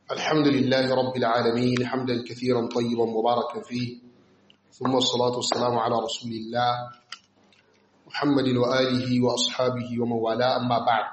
الحمد لله رب العالمين حمدا كثيرا طيبا مباركا فيه ثم الصلاة والسلام على رسول الله محمد وآله وأصحابه ومن والاه أما بعد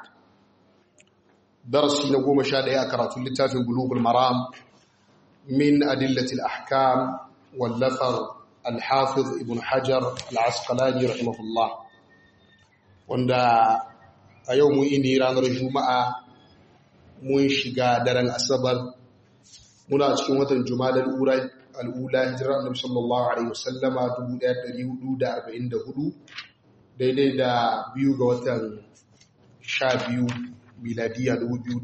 درسي نقوم شاد أكرة اللتاف قلوب المرام من أدلة الأحكام واللفر الحافظ ابن حجر العسقلاني رحمه الله wanda a yau mun ini ranar juma'a mun shiga daren asabar muna cikin watan juma'a al'ula hijirar annabi sallallahu alaihi wasallama 1444 daidai da biyu ga watan 12 miladiya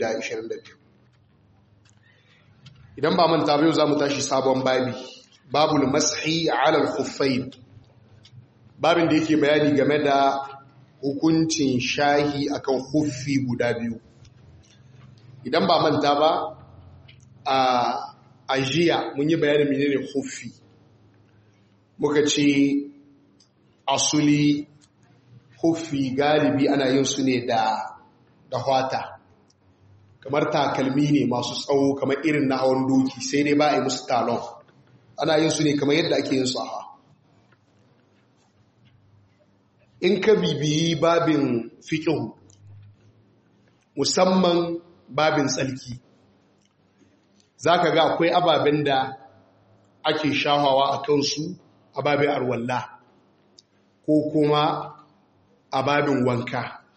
2022 idan ba manta yau za mu tashi sabon babi babul mashi alal khuffain babin da yake bayani game da hukuncin shahi akan huffi guda biyu idan ba manta ba a ajiya mun yi bayanin menene huffi muka ce asuli huffi galibi ana yin su ne da da hwata kamar takalmi ne masu tsawo kamar irin na hawan doki sai dai ba a yi musu talon ana yin su ne kamar yadda ake yin su a in ka bibiyi babin fiƙihu musamman babin tsalki za ka ga akwai ababen da ake shahawa a kansu a babin arwalla ko kuma a babin wanka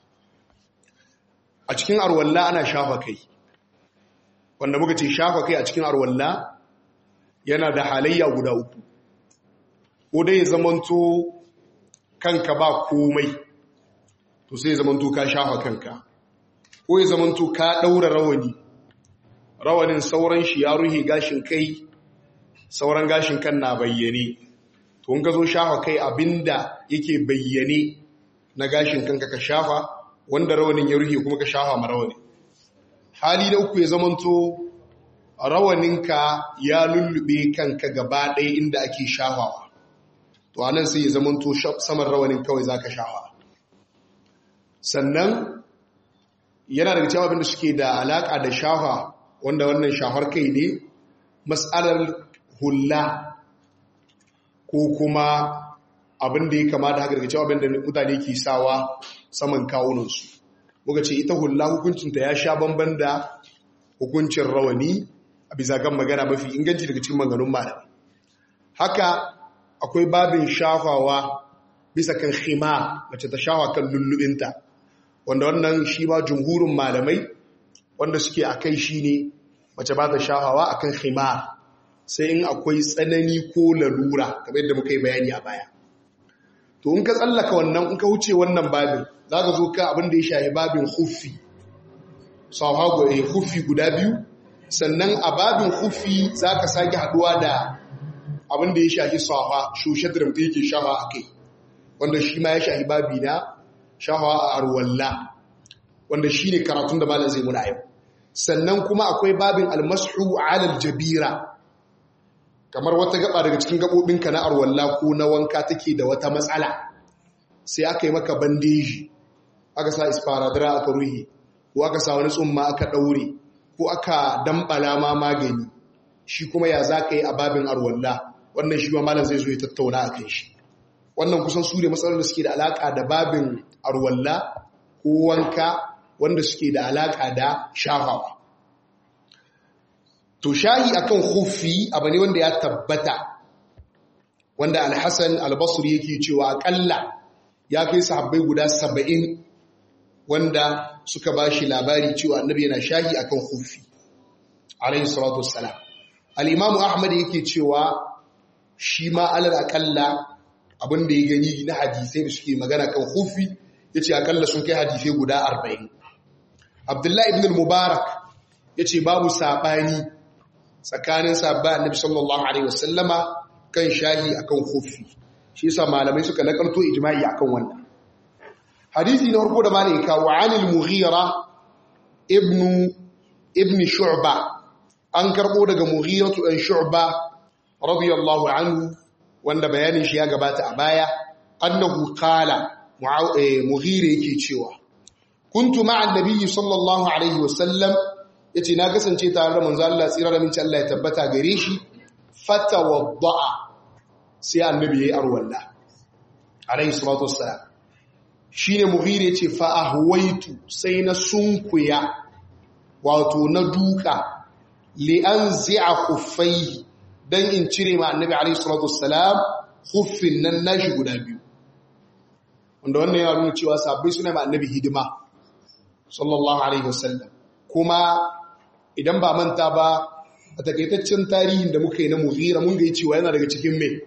a cikin arwalla ana shafa kai wanda muka ce shafa kai a cikin arwalla yana da halayya guda uku ko dai zamanto kanka ba komai to sai zamanto ka shafa kanka ko ya zamanto ka daura rawani rawanin sauran shi ya ruhe gashin kai sauran gashin kan na bayyane to in ka zo shafa kai abinda yake bayyane na gashin kanka ka shafa wanda rawanin ya ruhe kuma ka shafa ma rawani hali da uku ya zamanto rawaninka ya lullube kanka gaba ɗaya inda ake shafawa to anan sai ya zamanto saman rawanin kawai zaka shafa sannan yana daga cewa abinda suke da alaka da shafa wanda wannan shafar kai ne mas'alar hulla ko kuma abinda ya kama da haka daga cewa abinda mutane ke sawa saman kawunansu muka ce ita hulla hukuncinta ya sha bamban da hukuncin rawani a bisa kan magana mafi inganci daga cikin maganganun malamai haka akwai babin shafawa bisa kan khima mace ta shafa kan lullubinta wanda wannan shi ma jumhurin malamai wanda suke a kai shi ne mace ba ta shafawa a kan khima sai in akwai tsanani ko lalura kamar yadda muka yi bayani a baya to in ka tsallaka wannan in ka wuce wannan babin za ka zo ka abin da ya shahi babin huffi sauhago ya huffi guda biyu sannan a babin huffi za ka sake haduwa da abin da ya shahi safa shushe da mutum yake shafa a kai wanda shi ma ya shahi babi na shafa a arwalla wanda shi ne karatun da malam zai muna yau sannan kuma akwai babin almasu alal jabira kamar wata gaba daga cikin gabobinka na arwalla ko na wanka take da wata matsala sai aka yi maka bandeji aka sa isparadara aka ruhi ko aka sa wani tsumma aka daure ko aka dambala ma magani shi kuma ya za ka yi a babin arwalla wannan shi ma malam zai zo ya tattauna a kan shi wannan kusan su ne matsalar da suke da alaka da babin arwalla ko wanka wanda suke da alaka da shafawa to shahi akan hufi abu ne wanda ya tabbata wanda alhassan albasri yake cewa akalla ya kai sahabbai guda saba'in wanda suka ba shi labari cewa annabi yana shahi akan hufi alayhi salatu wassalam al-imamu ahmad yake cewa shi ma alal akalla abinda ya gani na hadisai da suke magana kan hufi yace akalla sun kai hadisai guda 40 abdullahi ibn al-mubarak yace babu sabani tsakanin sabba annabi sallallahu alaihi wasallama kan shahi akan hufi shi yasa malamai suka nakalto ijma'i akan wannan hadisi na farko da malai kawo anil mughira ibn ibn shu'ba an karbo daga mughiratu dan shu'ba radiyallahu anhu wanda bayanin shi ya gabata a baya annahu qala mughira yake cewa kuntu ma'a annabi sallallahu alaihi wasallam yace na kasance tare da manzo Allah tsira da minci Allah ya tabbata gare shi fatawadda'a sai annabi yayi arwalla alayhi salatu wassalam shine mughira yace fa ahwaitu sai na sunkuya wato na duka li anzi'a khuffaihi dan in cire ma annabi alayhi salatu wassalam khuffin nan nashi guda biyu wanda wannan ya nuna cewa sabbai suna ma annabi hidima sallallahu alaihi wasallam kuma idan ba manta ba a takaitaccen tarihin da muka yi na mughira mun ga cewa yana daga cikin mai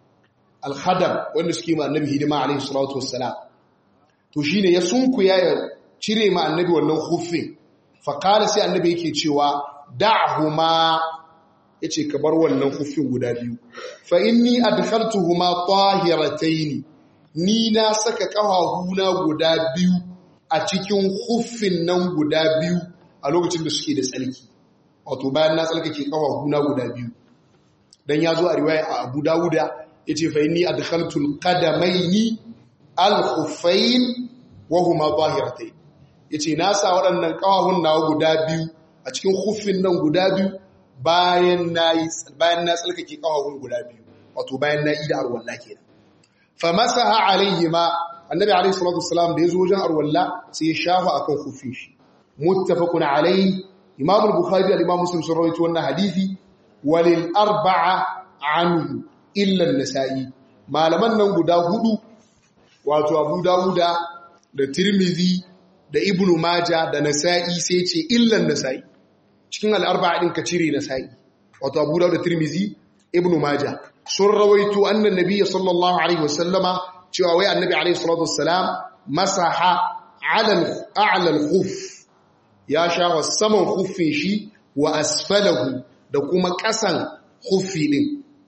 alhadam wanda suke ma annabi hidima alaihi salatu wassalam to shine ya sunkuya ya cire ma annabi wannan huffin fa qala sai annabi yake cewa da'huma yace ka bar wannan huffin guda biyu fa inni adkhaltuhuma tahiratayn ni na saka kafafuna guda biyu a cikin huffin nan guda biyu a lokacin da suke da tsalki wato bayan na tsalkake kafafuna guda biyu dan ya zo a riwaya a Abu Dawuda yace fa inni adkhaltul qadamaini al-khuffayn wa huma zahiratayn yace na sa waɗannan kafafun nawa guda biyu a cikin khuffin nan guda biyu bayan nayi bayan na tsalkake kafafun guda biyu wato bayan na ida arwalla kenan fa masaha alaihima annabi alaihi salatu wassalam da yazo wajen arwalla sai ya shafa akan khuffin shi muttafaqun alaihi imam al-bukhari da imam muslim sun rawaito wannan hadisi walil arba'a anhu illa an-nasa'i malaman nan guda hudu wato abu dawuda da tirmidhi da ibnu maja da nasa'i sai ce illa an-nasa'i cikin al-arba'a din ka cire nasa'i wato abu dawuda da tirmidhi ibnu maja sun rawaito annan nabiy sallallahu alaihi wasallama cewa wai annabi alaihi salatu wassalam masaha ala a'la al-khuff ya shafa saman huffin shi wa asfalahu da kuma ƙasan huffi ɗin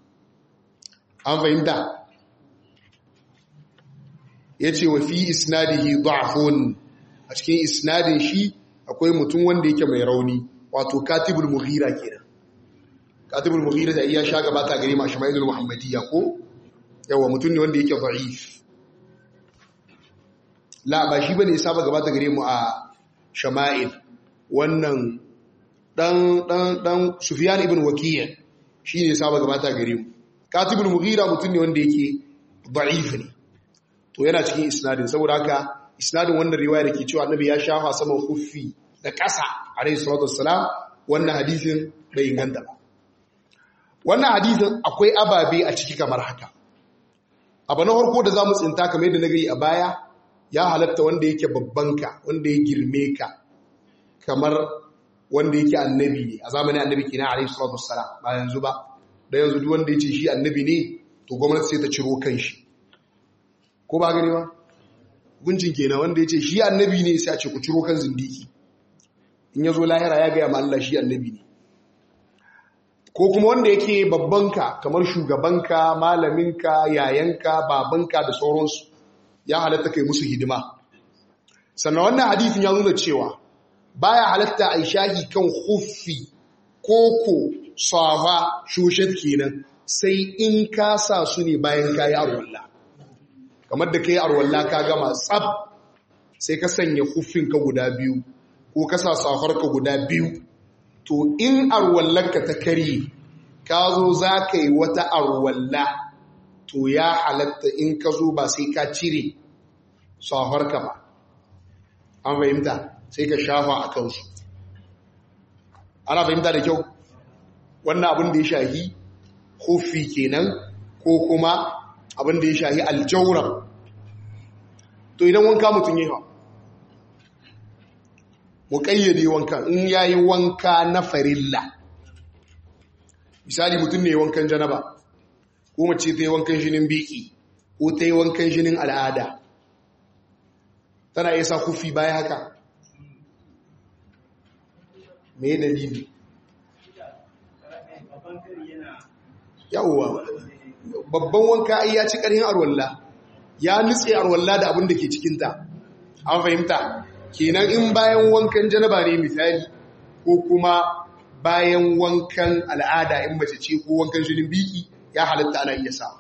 an fahimta ya ce wa fi isnadihi da'afun a cikin isnadin shi akwai mutum wanda yake mai rauni wato katibul mughira kenan katibul mughira da iya sha gabata gare ma shama'ilul muhammadiyya ko yawa mutum ne wanda yake da'if la ba shi bane ya saba gabata gare mu a shama'il wannan dan dan dan Sufyan ibn Wakiyya shine saba gabata gare mu Katibul Mughira mutum ne wanda yake da'if ne to yana cikin isnadin saboda haka isnadin wannan riwaya da ke cewa Annabi ya shafa saman kuffi da ƙasa alayhi salatu wassalam wannan hadisin bai inganta ba wannan hadisin akwai ababe a ciki kamar haka abu na farko da zamu tsinta kamar yadda na gari a baya ya halatta wanda yake babbanka wanda ya girme ka kamar wanda yake annabi ne a zamanin annabi ke na alaihi salatu wassalam ba yanzu ba da yanzu duk wanda yace shi annabi ne to gwamnati sai ta ciro kanshi ko ba gani ba guncin kenan wanda yace shi annabi ne sai a ce ku ciro kan zindiki in yazo lahira ya gaya ma Allah shi annabi ne ko kuma wanda yake babbanka kamar shugabanka malaminka yayanka babanka da sauransu ya halatta kai musu hidima sannan wannan hadisin ya nuna cewa baya halatta a shahi kan huffi koko safa shushet kenan sai in ka sa su ne bayan ka yi arwalla kamar da ka yi arwalla ka gama tsab sai ka sanya huffinka guda biyu ko ka sa safarka guda biyu to in arwallarka ta karye ka zo za ka yi wata arwalla to ya halatta in ka zo ba sai ka cire safarka ba an fahimta sai ka shafa a kansu ana fahimta da kyau wannan abin da ya shahi hufi kenan ko kuma abin da ya shahi aljauran to idan wanka mutum yi ha mu kayyade wankan in ya yi wanka na farilla misali mutum ne wankan janaba ko mace ta yi wankan shinin biki ko ta yi wankan shinin al'ada tana iya sa kufi baya haka me dalili yawwa babban wanka ai ya ci ƙarhin arwalla ya nutse arwalla da abin da ke cikinta an fahimta kenan in bayan wankan janaba ne misali ko kuma bayan wankan al'ada in mace ce ko wankan jinin biki ya halatta ana iya sa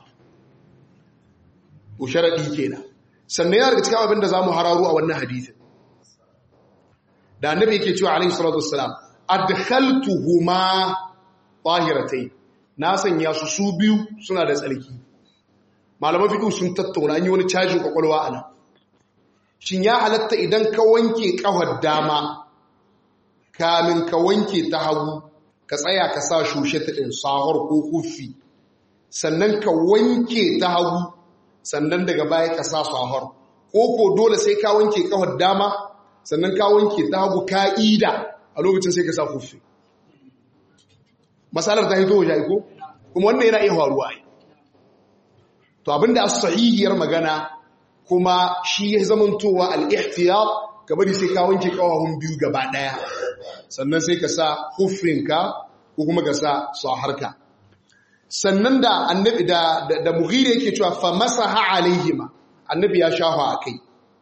to sharadi kenan sannan yana daga cikin abin da zamu hararo a wannan hadisin da annabi yake cewa alaihi salatu wassalam adkhaltuhuma tahiratai na sanya su su biyu suna da tsarki malaman fiqh sun tattauna an yi wani cajin kwakwalwa ana shin ya halatta idan ka wanke kafar dama kamin ka wanke ta hagu ka tsaya ka sa shushe ta din sahur ko kufi sannan ka wanke ta hagu sannan daga baya ka sa sahur ko ko dole sai ka wanke kafar dama sannan ka wanke ta hagu ka'ida a lokacin sai ka sa kufi masalar ta hito waje ko kuma wannan yana iya faruwa ai to abinda as-sahihiyar magana kuma shi ya zamantowa al-ihtiyat ka bari sai ka wanke kawahun biyu gaba daya sannan sai ka sa hufinka ko kuma ka sa saharka sannan da annabi da da mughira yake cewa fa masaha alaihima annabi ya shafa akai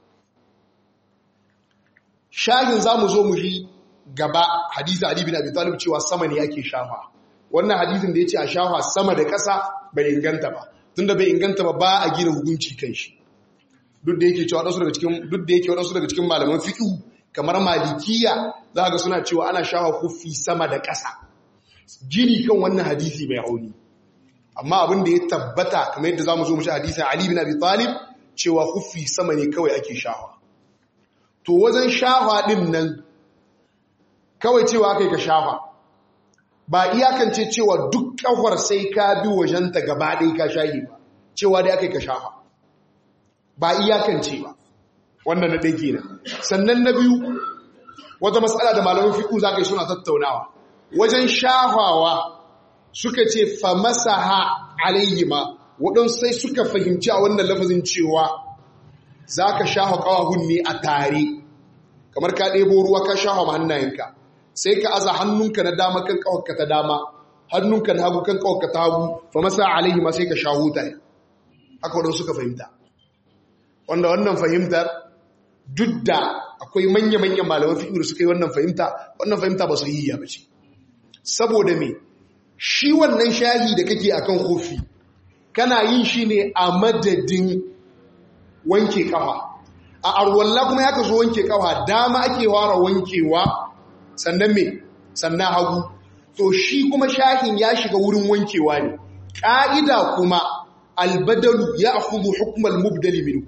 shahin zamu zo mu yi gaba hadisi Ali bin Abi Talib cewa sama ne yake shafa wannan hadisin da yace a shafa sama da ƙasa bai inganta ba tunda bai inganta ba ba a gina hukunci kan shi duk da yake cewa wasu daga cikin duk da yake wasu daga cikin malaman fiqh kamar malikiya za ga suna cewa ana shafa kufi sama da ƙasa gini kan wannan hadisi bai auni amma abin da ya tabbata kamar yadda zamu zo mu ci hadisin Ali bin Abi Talib cewa kufi sama ne kawai ake shafa to wajen shafa din nan kawai cewa kai ka shafa ba iyakance cewa duk kawar sai ka bi wajenta gaba ɗaya ka shayi ba cewa dai aka yi ka shafa ba iyakance ba wannan na ɗaya kenan sannan na biyu wata matsala da malamin fiƙu za ka yi suna tattaunawa wajen shafawa suka ce fa masaha alayyima waɗansu sai suka fahimci a wannan lafazin cewa za ka shafa ƙawahun ne a tare kamar ka ɗebo ruwa ka shafa hannayenka sai ka aza hannunka na dama kan kawarka ta dama hannunka na hagu kan kawarka ta hagu fa masa alaihi ma sai ka sha huta haka wadanda suka fahimta wanda wannan fahimtar duk da akwai manya-manyan malaman fiƙi da suka yi wannan fahimta wannan fahimta ba su yi ya bace saboda me shi wannan shahi da kake akan kofi kana yin shi ne a madadin wanke kafa a arwalla kuma ya ka zo wanke kafa dama ake wara wankewa sannan me sannan hagu to shi kuma shahin ya shiga wurin wankewa ne ƙa'ida kuma albadalu ya akhudhu hukmal mubdali minhu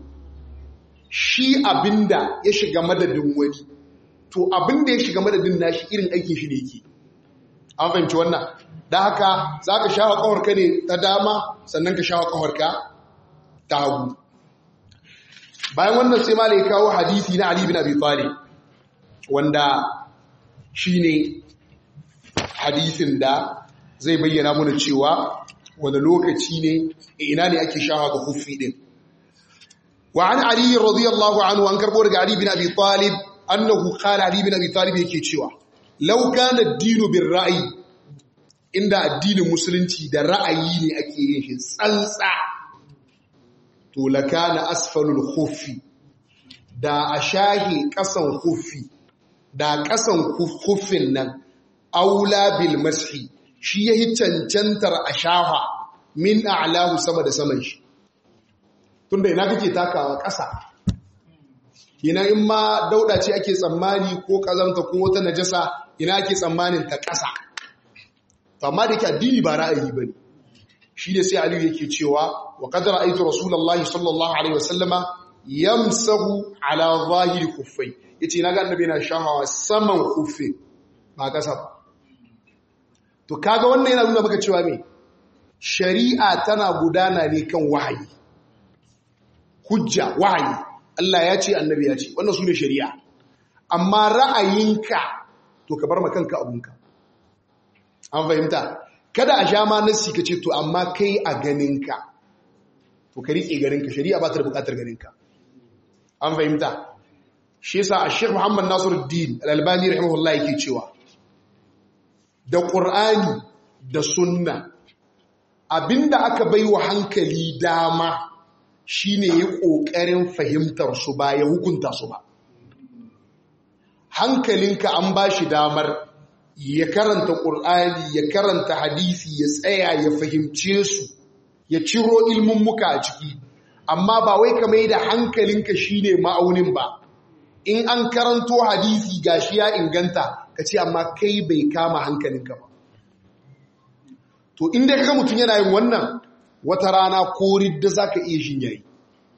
shi abinda ya shiga madadin wani to abinda ya shiga madadin nashi irin aikin shi ne yake an fahimci wannan da haka zaka shafa kawarka ne ta dama sannan ka shafa kawarka ta hagu bayan wannan sai malai kawo hadisi na Ali bin Abi Talib wanda shi ne hadisin da zai bayyana mana cewa wani lokaci ne ina ne ake shaha ga hufi din wa an ali radiyallahu anhu an karbo daga ali bin abi talib annahu qala ali bin abi talib yake cewa law kana ad-dinu bir ra'yi inda addinin musulunci da ra'ayi ne ake yin shi tsantsa to lakana asfalul khuffi da a shahi kasan khuffi da ƙasan kufin nan aula bil mashi shi ya yi cancantar a shafa min a'lahu sama da saman shi tunda ina kake takawa ƙasa ina in ma dauda ce ake tsammani ko ƙazanta ko wata najasa ina ake tsammanin ta ƙasa amma da ke addini ba ra'ayi ba ne shi ne sai aliyu yake cewa wa kadar aitu rasulallah sallallahu alaihi wasallama yamsahu ala zahiri kuffai ya ce na ga annabi yana shahawa saman kufe ba ƙasa ba to kaga wannan yana nuna maka cewa me shari'a tana gudana ne kan wahayi hujja wahayi Allah ya ce annabi ya ce wannan su ne shari'a amma ra'ayinka to ka bar ma kanka abunka an fahimta kada a sha ma nassi ka ce to amma kai a ganinka to ka riƙe ganinka shari'a ba ta da buƙatar ganinka an fahimta shi yasa a Sheikh Muhammad Nasiruddin Al-Albani rahimahullah yake cewa da Qur'ani da Sunna abinda aka baiwa hankali dama shine yi kokarin fahimtar su ba ya hukunta su ba hankalinka an bashi damar ya karanta Qur'ani ya karanta hadisi ya tsaya ya fahimce su ya ciro ilmin muka a ciki amma ba wai ka mai da hankalinka shine ma'aunin ba in an karanto hadisi gashi ya inganta ka ce amma kai bai kama hankalinka ba to inda ka mutum yana yin wannan wata rana ko ridda za ka iya shin yayi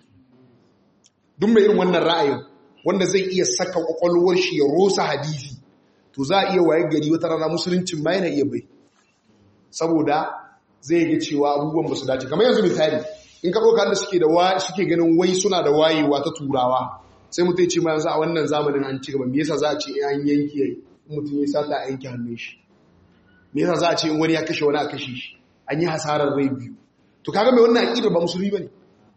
duk mai irin wannan ra'ayin wanda zai iya saka kwakwalwar shi ya rosa hadisi to za a iya waye gari wata rana musuluncin ma yana iya bai saboda zai ga cewa abubuwan ba su dace kamar yanzu misali in ka ɗauka da suke da suke ganin wai suna da wayewa ta turawa sai mutum ya ce ma yanzu a wannan zamanin an ci gaba me yasa za a ce an yanke mutum ya sata a yanke hannun shi me yasa za a ce in wani ya kashe wani a kashe shi an yi hasarar rai biyu to kaga mai wannan aqidar ba musulmi bane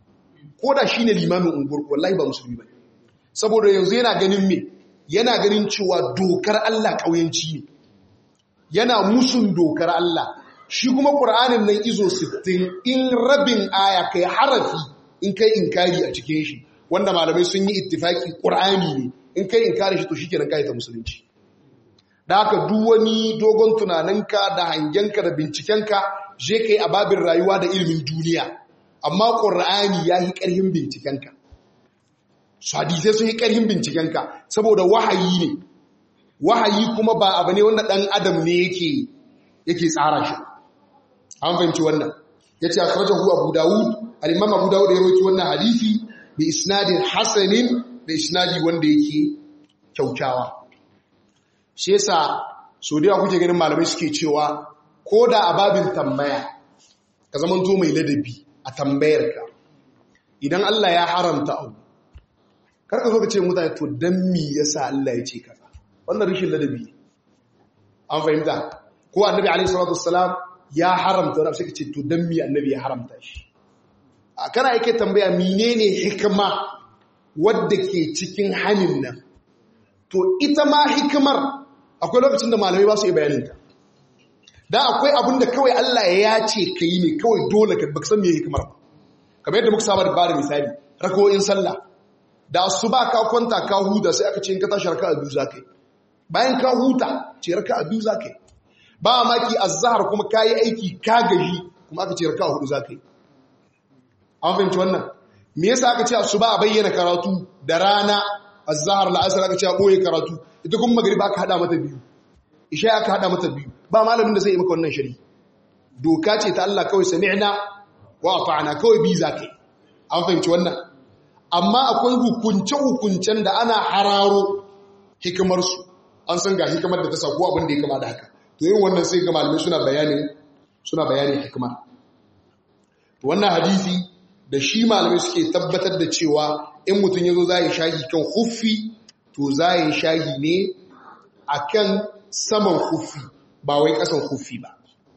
ko da shine limamin ungur wallahi ba musulmi bane saboda yanzu yana ganin me yana ganin cewa dokar Allah kauyanci ne yana musun dokar Allah shi kuma qur'anin nan izo 60 in rabin aya kai harafi in kai inkari a cikin shi wanda malamai sun yi ittifaki qur'ani ne in kai inkari shi to shikenan kai ta musulunci da haka duk wani dogon tunaninka da hangenka da bincikenka je kai a babin rayuwa da ilimin duniya amma ƙur'ani ya yi ƙarhin bincikenka su hadisai sun yi ƙarhin bincikenka saboda wahayi ne wahayi kuma ba abu ne wanda ɗan adam ne yake yake tsara shi an fahimci wannan ya ce a karajar hu abu dawud al'imam abu dawud ya roki wannan hadisi da isnadin hasanin da isnadi wanda yake kyaukyawa shi yasa so da kuke ganin malamai suke cewa ko da a babin tambaya ka zamanto mai ladabi a tambayarka idan Allah ya haramta abu karka zo ka ce mutane to dan mi yasa Allah ya ce kaza wannan rishin ladabi an fahimta ko annabi alaihi salatu wassalam ya haramta wani sai ka ce to dan mi annabi ya haramta shi a kana yake tambaya menene hikima wadda ke cikin hanin nan to ita ma hikimar akwai lokacin da malamai ba su yi bayaninta dan akwai abin da kawai Allah ya ce ka yi ne kawai dole ka baka san me hikimar ba kamar yadda muka saba da bada misali rako'in sallah da asuba ka kwanta ka huta sai aka ce in ka tashi raka'a biyu za ka yi bayan ka huta ce raka'a biyu za ka yi ba maki azhar kuma ka yi aiki ka gaji kuma aka ce raka'a hudu za ka yi an fahimci wannan me yasa aka ce asuba a bayyana karatu da rana azhar la'asar aka ce a boye karatu ita kuma magriba aka hada mata biyu isha aka hada mata biyu ba malamin da zai yi maka wannan shari doka ce ta Allah kawai sami'na wa ata'na kawai bi zakai an fahimci wannan amma akwai hukunce hukuncen da ana hararo hikimar su an san ga hikimar da ta sako abin da ya kama da haka to irin wannan sai ga malamai suna bayanin suna bayanin hikimar wannan hadisi da shi malamai suke tabbatar da cewa in mutum yazo zai shahi kan huffi to zai shahi ne akan saman huffi ba wai kasan huffi ba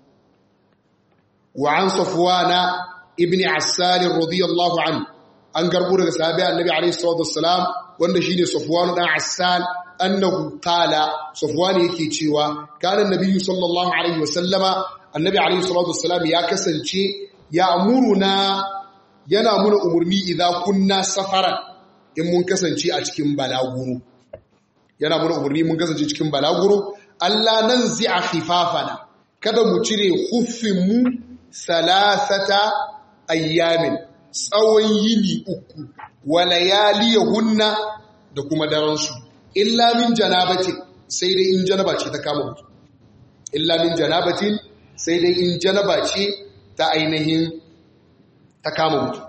wa an safwana ibn assal radiyallahu an an garbu daga sahabi annabi alayhi salatu wassalam wanda shine safwan dan assal annahu qala safwan yake cewa kana annabi sallallahu alaihi wasallama annabi alayhi salatu wassalam ya kasance ya amuruna yana muna umurni idan kunna safaran in mun kasance a cikin balaguro yana muna umurni mun kasance cikin balaguro Allah nan zi'a khifafana kada mu cire huffinmu salasata ayyamin tsawon yini uku wa layaliyahunna da kuma daransu illa min janabatin sai dai in janaba ce ta kama mutum illa min janabatin sai dai in janaba ce ta ainihin ta kama mutum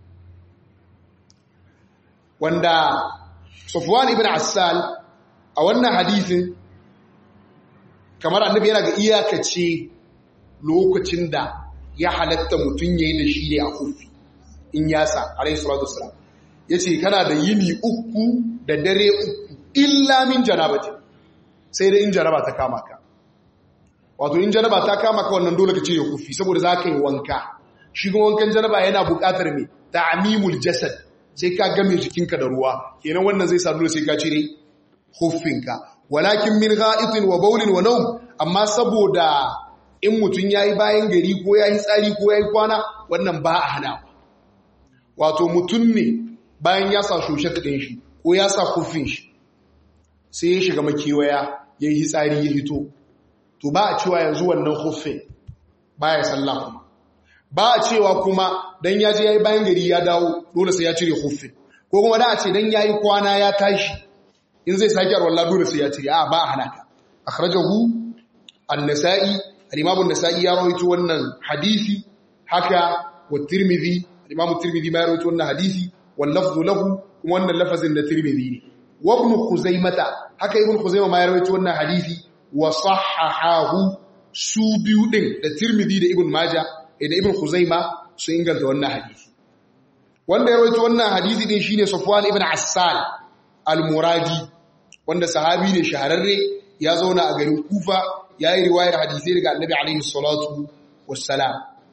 wanda Sufwan ibn Assal a wannan hadisin kamar annabi yana ga iyakace lokacin da ya halatta mutum yayi da shi ne a kufi in yasa alayhi salatu wassalam yace kana da yini uku da dare uku illa min janabati sai da in janaba ta kama ka wato in janaba ta kama ka wannan dole ka ce ya kufi saboda za ka yi wanka shi kuma wankan janaba yana buƙatar me ta'mimul jasad sai ka game jikinka da ruwa kenan wannan zai sa dole sai ka cire huffinka walakin min gha'itin wa bawlin wa nawm amma saboda in mutun yayi bayan gari ko yayi tsari ko yayi kwana wannan ba a hana wato mutun ne bayan ya sa shoshe din shi ko ya sa huffin shi sai ya shiga makewaya yayi tsari ya hito to ba a cewa yanzu wannan huffin baya sallah kuma ba a cewa kuma dan ya je yayi bayan gari ya dawo dole sai ya cire huffin ko kuma da a ce dan yayi kwana ya tashi in zai sake arwalla dole sai ya cire a ba a hana ka akhrajahu an-nasa'i al-imam an-nasa'i ya rawaito wannan hadisi haka wa tirmidhi al-imam tirmidhi ma ya rawaito wannan hadisi wal lafzu lahu kuma wannan lafazin da tirmidhi ne wa ibn khuzaimata haka ibn khuzaimah ma ya rawaito wannan hadisi wa sahahahu su biyu din da tirmidhi da ibn majah da ibn khuzaimah su inganta wannan hadisi wanda ya rawaito wannan hadisi din shine safwan ibn assal al-muradi wanda sahabi ne shahararre ya zauna a garin kufa ya yi riwayar hadisai daga annabi alaihi salatu wassalam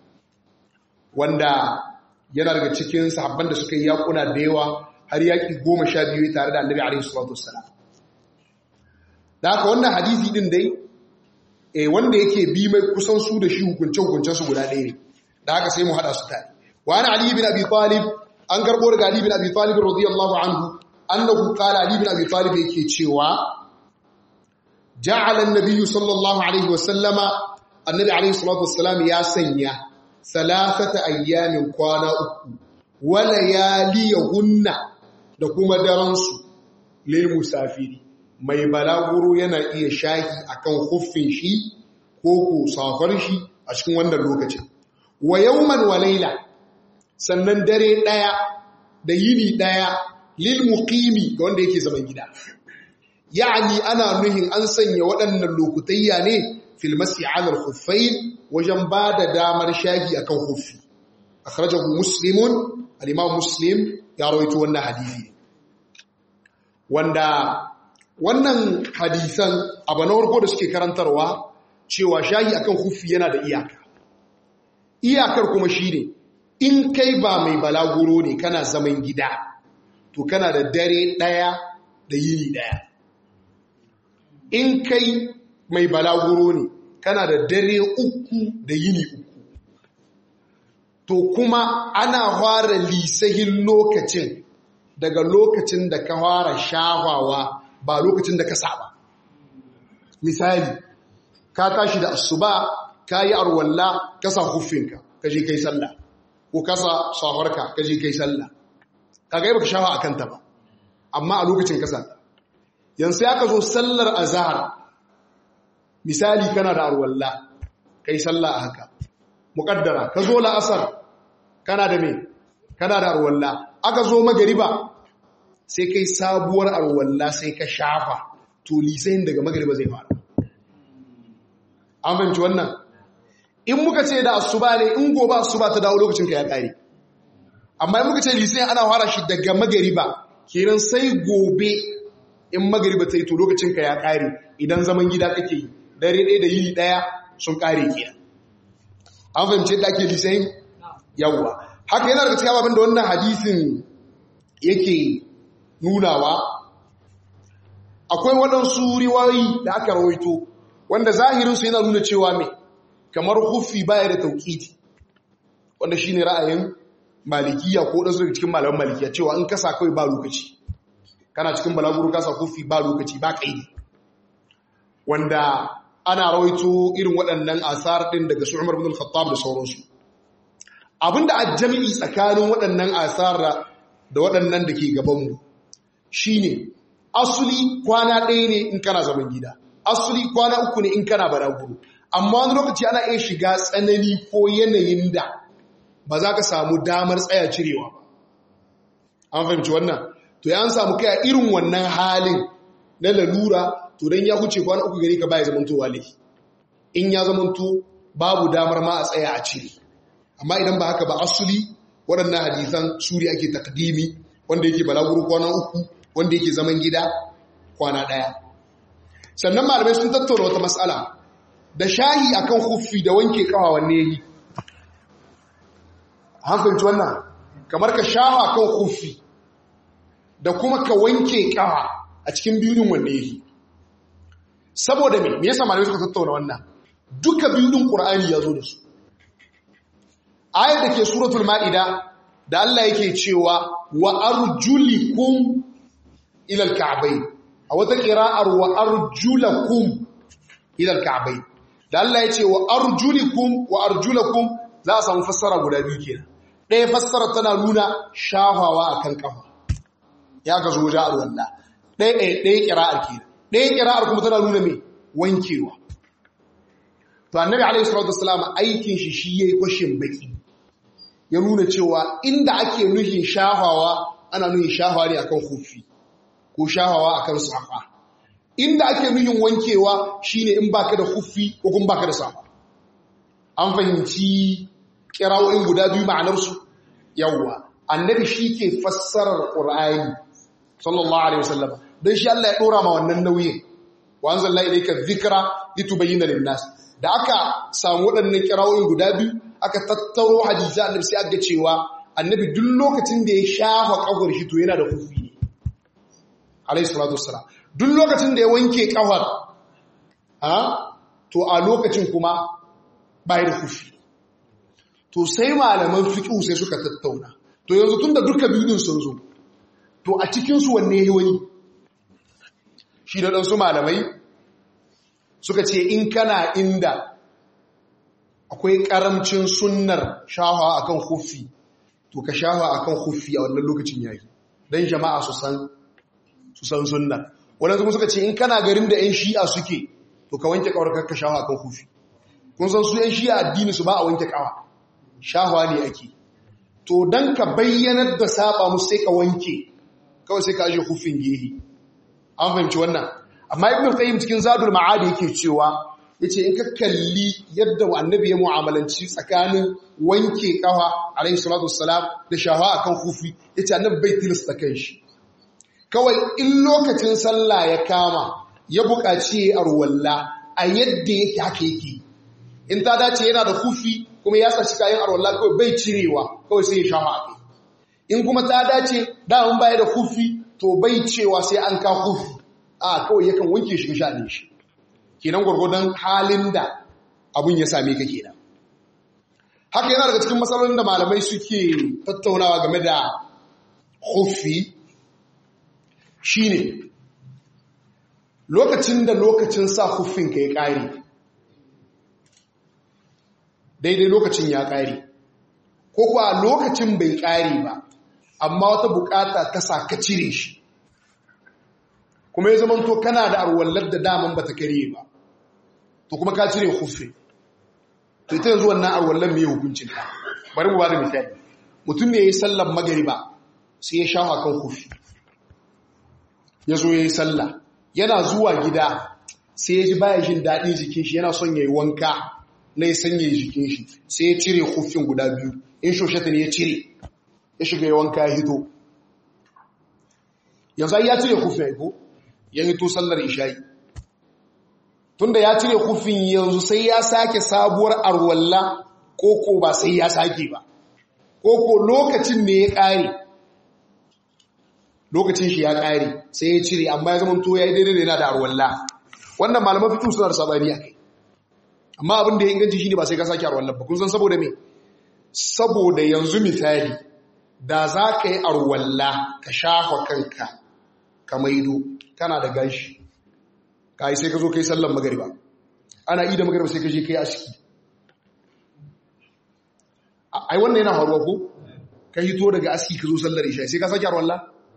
wanda yana daga cikin sahabban da suka yi yakuna da yawa har yaki goma sha biyu tare da annabi alaihi salatu wassalam da haka wannan hadisi din dai eh wanda yake bi mai kusan su da shi hukunce hukuncen su guda ɗaya ne da haka sai mu hada su tare wa ana ali bin abi talib an karbo daga ali bin abi talib radiyallahu anhu annahu qala ali bin abi talib yake cewa ja'ala an-nabiy sallallahu alaihi wa sallama annabi alaihi salatu wassalam ya sanya salasata ayyamin kwana uku wa layaliyahunna da kuma daren su lil musafiri mai balaguro yana iya shahi akan huffin shi ko ko safar shi a cikin wannan lokacin wa yawman wa layla sannan dare daya da yini daya lil muqimi ga wanda yake zaman gida yani ana nuhin an sanya waɗannan lokutayya ne fil masi ala al khuffayn wajen bada damar shahi akan khuffi akhrajahu muslimun al imam muslim ya rawaito wannan hadisi wanda wannan hadisan abu na farko da suke karantarwa cewa shahi akan khuffi yana da iyaka iyakar kuma shine in kai ba mai balaguro ne kana zaman gida to kana da dare ɗaya da yini ɗaya in kai mai balaguro ne kana da dare uku da yini uku to kuma ana fara lisahin lokacin daga lokacin da ka fara shahawa ba lokacin da ka saba misali ka tashi da asuba ka yi arwalla ka sa huffinka ka je kai sallah ko kasa safarka ka je kai sallah kaga yi baka shafa a kanta ba amma a lokacin kasa yanzu ya ka zo sallar azhar misali kana da arwalla kai sallah a haka muqaddara ka zo la'asar kana da me kana da arwalla aka zo magariba sai kai sabuwar arwalla sai ka shafa to lisayin daga magariba zai fara an fahimci wannan in muka ce da asuba ne in gobe asuba ta dawo lokacin ka ya kare amma in muka ce lisayin ana fara shi daga magariba kenan sai gobe in magariba ta yi to lokacin ka ya kare idan zaman gida kake yi dare ɗaya da yini ɗaya sun kare kenan an fahimci yadda ake lisayin yawwa haka yana daga cikin abin da wannan hadisin yake nunawa akwai waɗansu riwayoyi da aka rawaito wanda zahirinsu yana nuna cewa mai kamar hufi baya da tauƙiti wanda shi ne ra'ayin malikiya ko ɗansu daga cikin malaman malikiya cewa in kasa kawai ba lokaci kana cikin balaguro kasa hufi ba lokaci ba ƙaidi wanda ana rawaito irin waɗannan asar ɗin daga su umar bin al-khattab da sauransu abinda a jami'i tsakanin waɗannan asar da waɗannan da ke gabanmu shine asuli kwana ɗaya ne in kana zaman gida asuli kwana uku ne in kana balaguro amma wani lokaci ana iya shiga tsanani ko yanayin da ba za ka samu damar tsaya cirewa ba an fahimci wannan to ya an samu kai a irin wannan halin na lalura to don ya huce kwana uku gari ka baya zamanto wale in ya zamanto babu damar ma a tsaya a cire amma idan ba haka ba asuli waɗannan hadisan suri ake takdimi wanda yake balaguro kwana uku wanda yake zaman gida kwana ɗaya sannan malamai sun tattauna wata matsala da shahi akan huffi da wanke kawa wanne yi hankalci wannan kamar ka shaha kan huffi da kuma ka wanke kawa a cikin biyun wanne yi saboda me me yasa malamai suka tattauna wannan duka biyun qur'ani ya zo da su ayat da ke suratul ma'ida da Allah yake cewa wa arjulikum ila al-ka'bayn a wata qira'ar wa arjulakum ila al-ka'bayn da Allah ya ce wa arjulikum wa arjulakum za a samu fassara guda biyu kenan ɗaya fassara tana nuna shafawa akan kafa ya ka zo wajen alwala ɗaya ɗaya ɗaya ƙira'ar kenan ɗaya ƙira'ar kuma tana nuna me wankewa to annabi alaihi salatu wassalam aikin shi shi yayi kwashin baki ya nuna cewa inda ake nuhin shahawa ana nuhin shahawa ne akan hufi ko shahawa akan safa inda ake nuhin wankewa shine in baka da hufi ko kuma baka da safa an fahimci kirawoyin guda biyu ma'anar su yawwa annabi shi ke fassarar qur'ani sallallahu alaihi wasallam dan shi Allah ya dora ma wannan nauyin wa anzalna ilayka dhikra litubayyana lin-nas da aka samu waɗannan kirawoyin guda biyu aka tattaro hadisi annabi sai aka cewa annabi duk lokacin da ya shafa kafar shi to yana da kufi ne alayhi salatu wassalam duk lokacin da ya wanke kafar ha to a lokacin kuma bai da kufi to sai malaman fiqh sai suka tattauna to yanzu tunda duka biyun sun zo to a cikin su wanne yayi wani shi da dan su malamai suka ce in kana inda akwai karamcin sunnar shahawa akan hufi to ka shahawa akan hufi a wannan lokacin yayi dan jama'a su san su san sunnar wannan kuma suka ce in kana garin da 'yan shi'a suke to ka wanke kawar ka shahawa akan hufi kun san su 'yan shi'a addini su ba a wanke kawa shahawa ne ake to dan ka bayyanar da saba musu sai ka wanke kawai sai ka aje hufin gehe an fahimci wannan amma ibn qayyim cikin zadul ma'adi yake cewa yace in ka kalli yadda annabi ya mu'amalanci tsakanin wanke kafa alayhi salatu wassalam da shafa akan kufi yace annabi bai tilasta kanshi kawai in lokacin sallah ya kama ya buƙaci arwalla a yadda yake haka yake in ta dace yana da kufi kuma ya saci kayan arwalla kawai bai cirewa kawai sai ya shafa a in kuma ta dace da mun baya da kufi to bai cewa sai an ka kufi a kawai yakan wanke shi shaɗin shi kenan gwargwadon halin da abin ya same ka kenan haka yana daga cikin matsalolin da malamai suke tattaunawa game da hufi shine lokacin da lokacin sa hufin ka ya ƙare daidai lokacin ya ƙare ko kuwa lokacin bai ƙare ba amma wata bukata ta sa ka cire shi kuma ya zama to kana da arwallar da daman ba ta kare ba to kuma ka cire hufe to ita yanzu wannan arwallar mai hukuncin ta bari mu ba da misali mutum ne ya yi sallar magariba sai ya shafa kan hufe ya zo ya yi sallah yana zuwa gida sai ya ji baya jin daɗin jikin shi yana son ya yi wanka na ya sanya jikin shi sai ya cire hufin guda biyu in shoshata ne ya cire ya shiga ya wanka ya hito yanzu ya cire hufin ya ko ya hito sallar isha'i tunda ya cire hufin yanzu sai ya sake sabuwar arwalla koko ba sai ya sake ba koko lokacin ne ya ƙare lokacin shi ya ƙare sai ya cire amma ya zama to ya yi daidai da yana da arwalla wannan malaman fito suna da sabani a kai amma abin da ya inganci shi ne ba sai ka sake arwalla ba kun san saboda me saboda yanzu misali da za ka yi arwalla ka shafa kanka ka maido kana da gashi ka yi sai ka zo ka yi sallan magariba ana yi da magariba sai ka je ka yi aski ai wannan yana faruwa ko ka hito daga aski ka zo sallar isha sai ka sake arwalla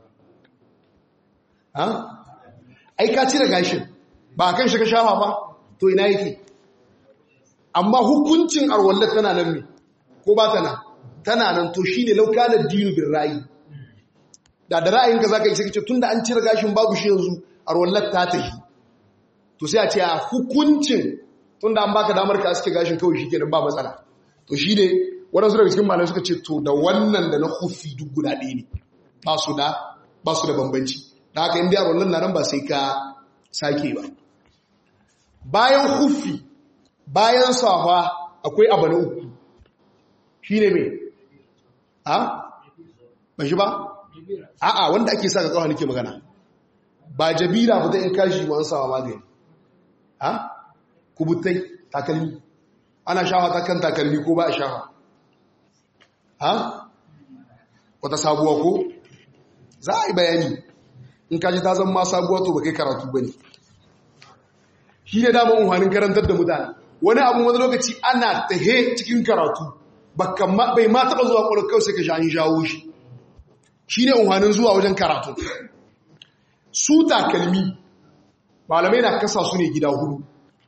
ha ai ka cire gashin ba kan shi ka shafa ba to ina yake amma hukuncin arwallar tana nan me ko ba tana tana nan to shine laukanar dinu bin ra'ayi da da ra'ayinka zaka yi sai kace tunda an cire gashin babu shi yanzu arwallar ta tafi to sai a ce a hukuncin tunda an baka damar ka aske gashin kawai shikenan ba matsala to shine wadansu daga cikin malamai suka ce to da wannan da na hufi duk guda ɗaya ne ba su da ba su da bambanci da haka inda arwallar na nan ba sai ka sake ba bayan hufi bayan safa akwai abu na uku shi ne mai ha? ba shi ba? a'a wanda ake sa ga kawo nake magana ba jabira ba ta in kashi wa an sawa magani ha? kubutai takalmi ana shawa ta kan takalmi ko ba a shawa ha? wata sabuwa ko? za a yi bayani in kaji ta zama sabuwa to ba kai karatu ba ne shi ne damar umarnin karantar da mutane wani abu wani lokaci ana tahe cikin karatu bai ma taɓa zuwa ƙwarar kawai sai ka sha'ani shawo shi shi ne umarnin zuwa wajen karatu su takalmi malamai na kasa su ne gida hudu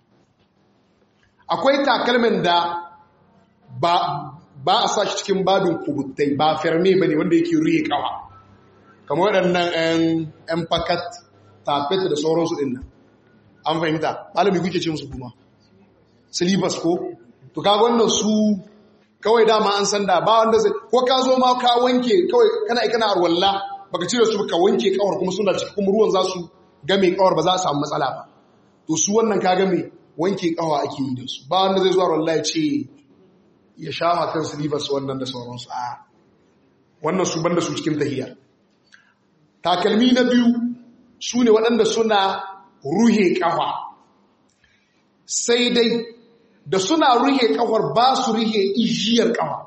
akwai takalmin da ba ba a sa shi cikin babin kubuttai ba ferme ba ne wanda yake ruye kawa kamar waɗannan 'yan fakat tafet da sauransu ɗin nan an fahimta malami kuke ce musu kuma silibas ko to kaga wannan su kawai dama an san da ba wanda zai ko ka zo ma ka wanke kawai kana ikana arwalla baka cire su ka wanke kawar kuma suna cikin kuma ruwan za su game kawar ba za a samu matsala ba to su wannan ka game wanke kawa ake yi da su ba wanda zai zuwa arwalla ya ce ya sha kan silibas wannan da sauransu a wannan su banda su cikin tahiyya takalmi na biyu su ne waɗanda suna ruhe ƙafa sai dai da suna ruhe ƙafar ba su ruhe ijiyar ƙafa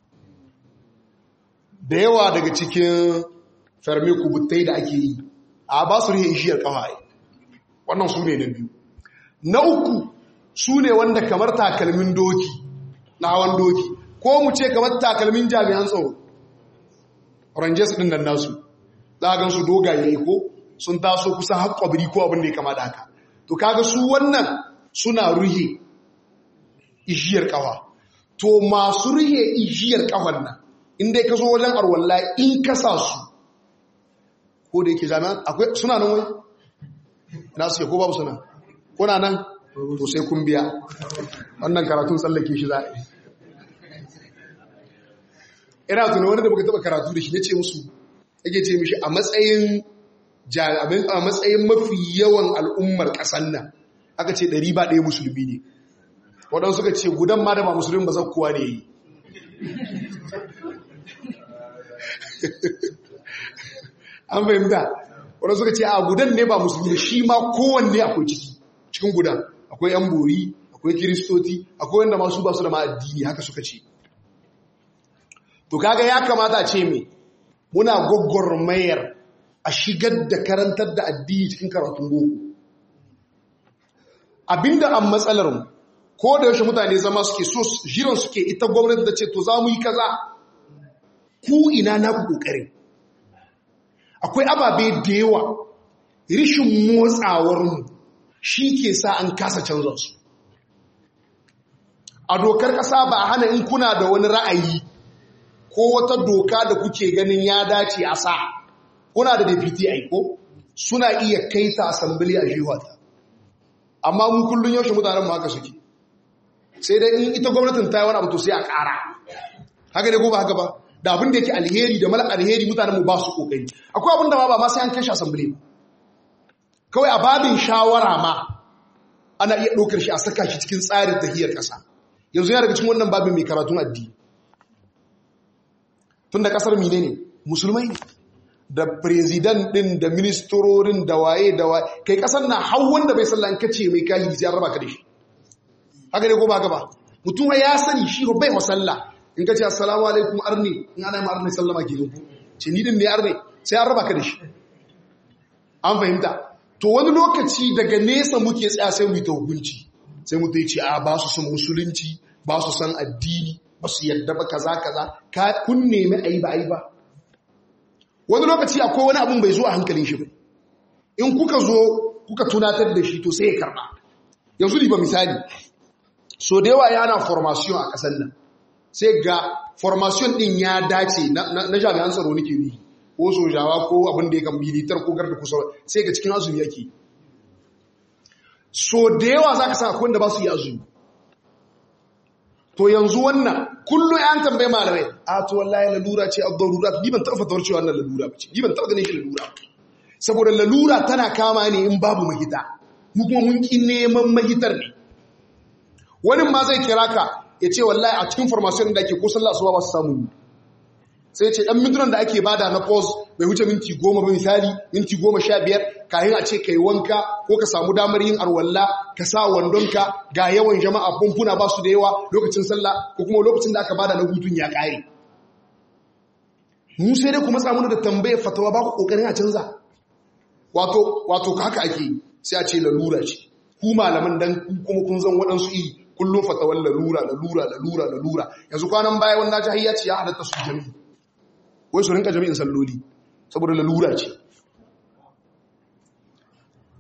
da yawa daga cikin fermi kubutai da ake yi a ba su ruhe ijiyar ƙafa wannan su ne na biyu na uku su ne wanda kamar takalmin doki na hawan doki ko mu ce kamar takalmin jami'an tsaro rangers ɗin nan nasu za a gansu dogaye ko sun taso kusan haƙƙwabiri ko abin da ya kama da haka to kaga su wannan suna ruhe ijiyar ƙawa to masu ruhe ijiyar ƙawar nan inda ka zo wajen arwalla in ka sa su ko da yake jami'an akwai suna nan wai na suke ko babu suna kuna nan to sai kun biya wannan karatun tsallake shi za a yi ina tunan wani da muka taɓa karatu da shi ya ce musu yake ce mishi a matsayin a matsayin mafi yawan al'ummar ƙasan nan aka ce ɗari ba ɗaya musulmi ne waɗansu suka ce gudan ma da ba musulmi ba zakkuwa ne yi an fahimta waɗansu suka ce a gudan ne ba musulmi shi ma kowanne akwai ciki cikin gudan akwai yan bori akwai kiristoti akwai wanda masu ba su da ma'addini haka suka ce to kaga ya kamata ce mai muna mayar a shigar da karantar da addini cikin karatun boko abinda an matsalar mu ko da yaushe mutane zama suke so jiran suke ita gwamnati da ce to za mu yi kaza ku ina na ku kokari akwai ababe da yawa rishin motsawar mu shi ke sa an kasa canza su a dokar ƙasa ba a hana in kuna da wani ra'ayi ko wata doka da kuke ganin ya dace a sa kuna da deputy aiko suna iya kai ta assembly a jihata amma mu kullun yaushe mutanen haka suke sai dai in ita gwamnatin ta yi wani abu to sai a ƙara haka ne ko ba haka ba da abin da yake alheri da mala alheri mutanen mu ba su kokari akwai abin da ma ba ma sai an kai shi assembly ba kawai a babin shawara ma ana iya ɗaukar shi a saka shi cikin tsarin tahiyar ƙasa yanzu yana daga cikin wannan babin mai karatun addini tun da ƙasar mine ne musulmai ne da firizidan ɗin da ministrorin da waye da waye kai ƙasar na hau wanda bai sallah in kace mai kayi sai an raba ka da shi haka ne ko ba ba mutum ya sani shi bai wa sallah in kace assalamu alaikum arni in ana yi arni sallama ke ku ce ni din ne arni sai an raba ka da shi an fahimta to wani lokaci daga nesa muke tsaya sai mu yi ta hukunci sai mu ce a ba su son musulunci ba su san addini ba su yadda ba kaza kaza ka kun nemi ayi ba ayi ba wani lokaci akwai wani abun bai zo a hankalin shi ba in kuka zo kuka tunatar da shi to sai ya karba yanzu ba misali so da yawa yana formation a kasan nan sai ga formation din ya dace na jami'an tsaro nake ni ko sojawa ko abin da ya kan militar ko garda kusa sai ga cikin azumi yake so da yawa za ka sa akwai wanda ba su yi azumi to yanzu wannan kullum yan tambaye malamai a to wallahi lalura ce ad-darura ni ban taɓa fatawar cewa wannan lalura ba ce ni ban taɓa ganin shi lalura saboda lalura tana kama ne in babu mahita mu kuma mun ki neman mahitar ne wani ma zai kira ka ya ce wallahi a cikin formation da ake ko sallah asuba ba su samu sai ce ɗan mintunan da ake bada na pause bai wuce minti goma ba misali minti goma sha biyar kayan a ce ka yi wanka ko ka samu damar yin arwalla ka sa wandonka ga yawan jama'a fumfuna ba su da yawa lokacin sallah ko kuma lokacin da aka bada na hutun ya ƙare mu sai dai kuma tsamuna da tambayar fatawa ba ku ƙoƙarin a canza wato wato haka ake sai a ce lalura ce ku malaman dan kuma kun zan waɗansu iri kullum fatawar lalura lalura lalura lalura yanzu kwanan baya wannan jahiyya ce ya halatta su jami'i wai su rinka jami'in salloli saboda lalura ce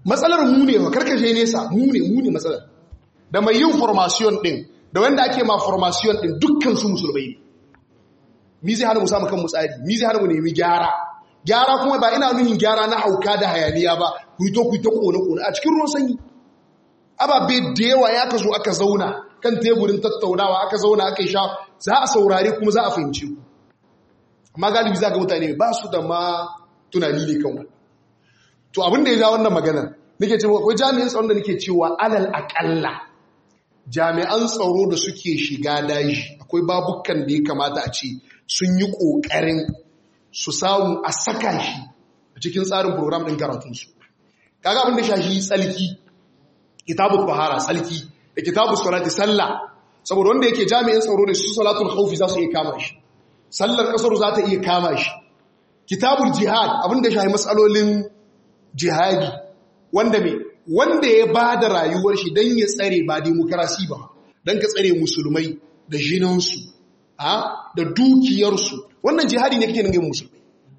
matsalar mu ne karkashe nesa mu ne mu ne matsalar da mai yin formation din da wanda ake ma formation din dukkan su musulmai ne mi zai hana mu samu kan mu tsari mi zai hana mu nemi gyara gyara kuma ba ina nuhin gyara na hauka da hayaniya ba ku yi to ku yi ta kone kone a cikin ruwan sanyi ababe da yawa ya ka zo aka zauna kan teburin tattaunawa aka zauna aka yi sha za a saurare kuma za a fahimci ku amma galibi za ga mutane ba su da ma tunani ne kan wannan to abin da ya ja wannan maganar nake cewa akwai jami'an tsaron da nake cewa alal akalla jami'an tsaro da suke shiga daji akwai babukan da ya kamata a ce sun yi ƙoƙarin su samu a saka shi a cikin tsarin program ɗin karatunsu kaga abin da shashi tsalki kitabu fahara tsalki da kitabu salati sallah saboda wanda yake jami'in tsaro da su salatul khawfi za su iya kama shi sallar kasar za ta iya kama shi kitabul jihad abin da shahi matsalolin jihadi wanda me wanda ya ba da rayuwar shi don ya tsare ba demokarasi ba don ka tsare musulmai da jinansu da dukiyarsu wannan jihadi ne kake nan yin musulmai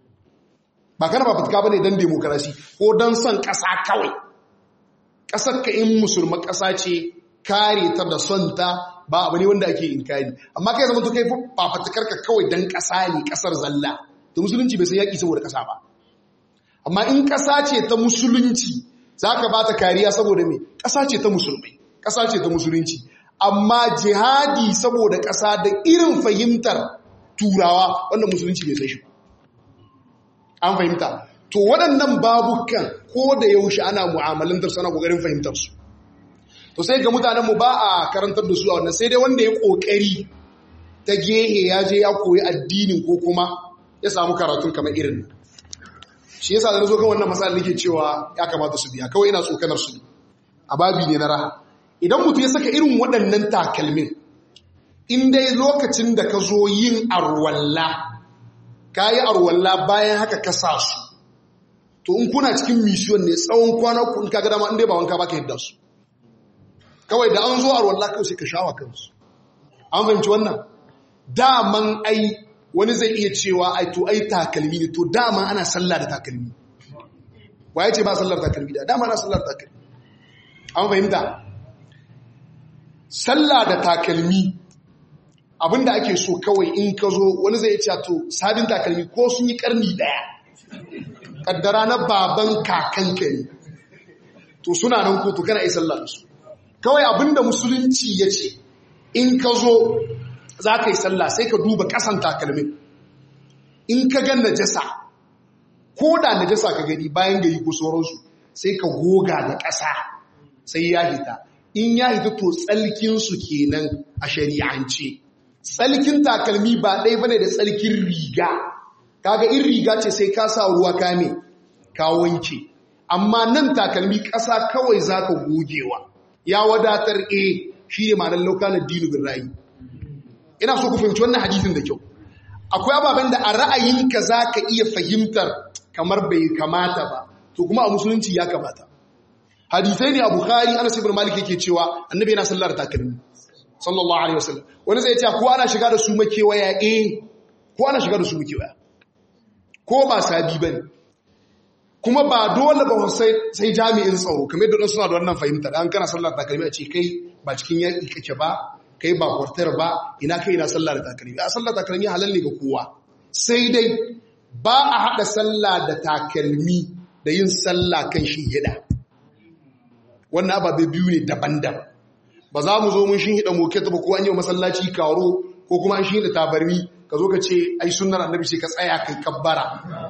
ba kana ba fitka ba ne don demokarasi ko don son ƙasa kawai ƙasar ka in musulman ƙasa ce kare ta da son ta ba abu ne wanda ake inkari amma kai zama to kai ba fatakar ka kawai don ƙasa ne ƙasar zalla da musulunci bai san yaƙi saboda ƙasa ba amma in ƙasa ce ta musulunci za ka ba ta kariya saboda me ƙasa ce ta musulmai ƙasa ce ta musulunci amma jihadi saboda ƙasa da irin fahimtar turawa wanda musulunci bai sai shi an fahimta to waɗannan babukan ko da yaushe ana mu'amalantar sana ƙoƙarin fahimtar su to sai ga mutanenmu ba a karantar da su a wannan sai dai wanda ya ƙoƙari ta gehe ya je ya koyi addinin ko kuma ya samu karatun kamar irin shi yasa da zo kan wannan matsala nake cewa ya kamata su biya kawai ina tsokanar su a babi ne na raha idan mutum ya saka irin waɗannan takalmin in dai lokacin da ka zo yin arwalla ka yi arwalla bayan haka ka sa su to in kuna cikin mission ne tsawon kwana ku in ka ga dama in dai ba wanka baka yadda su kawai da an zo arwalla kawai sai ka shawa kansu an fahimci wannan daman ai wani zai iya cewa ai to ai takalmi ne to dama ana sallah da takalmi waye ce ba sallar takalmi da dama ana sallar takalmi an fahimta sallah da takalmi abinda ake so kawai in ka zo wani zai ce to sabin takalmi ko sun yi karni daya kaddara na baban kakanka ne to suna nan ko to kana yi sallah da su kawai abinda musulunci ya ce in ka zo za ka yi sallah sai ka duba ƙasan takalmin in ka gan najasa ko da najasa ka gani bayan gari ko sauransu sai ka goga da ƙasa sai ya hita in ya hita to tsalkinsu kenan a shari'ance tsalkin takalmi ba ɗaya bane da tsalkin riga kaga in riga ce sai ka sa ruwa kame ka wanke amma nan takalmi ƙasa kawai za ka gogewa ya wadatar a shi ne ma'anar laukanar dinu bin rayu ina so ku fahimci wannan hadisin da kyau akwai ababen da a ra'ayinka za ka iya fahimtar kamar bai kamata ba to kuma a musulunci ya kamata hadisai ne a bukhari anas ibn malik yake cewa annabi yana sallar takalmi sallallahu alaihi wasallam wani zai ce ko ana shiga da su makewaya eh ko ana shiga da su makewaya ko ba sabi bane kuma ba dole ba sai sai jami'in tsaro kamar da suna da wannan fahimta dan kana sallar takalmi a ce kai ba cikin yaki kake ba kai ba kwartar ba ina kai na sallah da takalmi a sallah takalmi halal ne ga kowa sai dai ba a haɗa sallah da takalmi da yin sallah kan shi hida wannan ababe biyu ne daban-daban ba za mu zo mun shi hida moket ba ko an yi masallaci karo ko kuma an shi hida tabarmi ka zo ka ce ai sunnar annabi ce ka tsaya kai kabbara